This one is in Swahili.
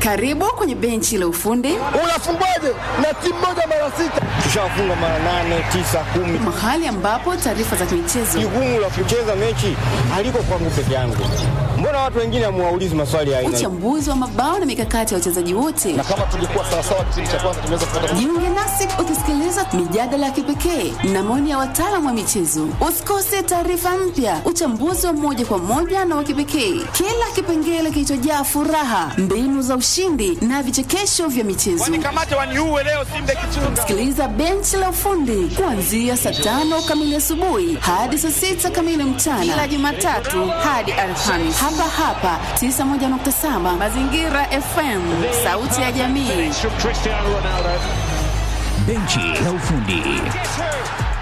Karibu kwenye benchi la ufundi, Unafungwaje na timu moja mara sita? Tushafunga mara nane, tisa, kumi. mahali ambapo taarifa za kimichezo, Jukumu la kucheza mechi haliko kwangu peke yangu. Mbona watu wengine hamuwaulizi maswali ya aina hii? uchambuzi wa mabao na mikakati ya wachezaji wote. Na kama tungekuwa sawasawa kipindi cha kwanza tungeweza kupata Jiunge nasi ukisikiliza mijadala ya kipekee na maoni ya wataalamu wa michezo. Usikose taarifa mpya, uchambuzi wa moja kwa moja na wa kipekee, kila kipengele kilichojaa furaha, mbinu za ushindi na vichekesho vya michezo. Nikamate waniuwe leo Simba Kichunga. Sikiliza benchi la ufundi kuanzia saa tano kamili asubuhi hadi saa sita kamili mchana kila Jumatatu hadi Alhamisi hapa hapa 91.7 Mazingira FM, sauti ya jamii. Cristiano Ronaldo. Benchi la ufundi. Yes, sir.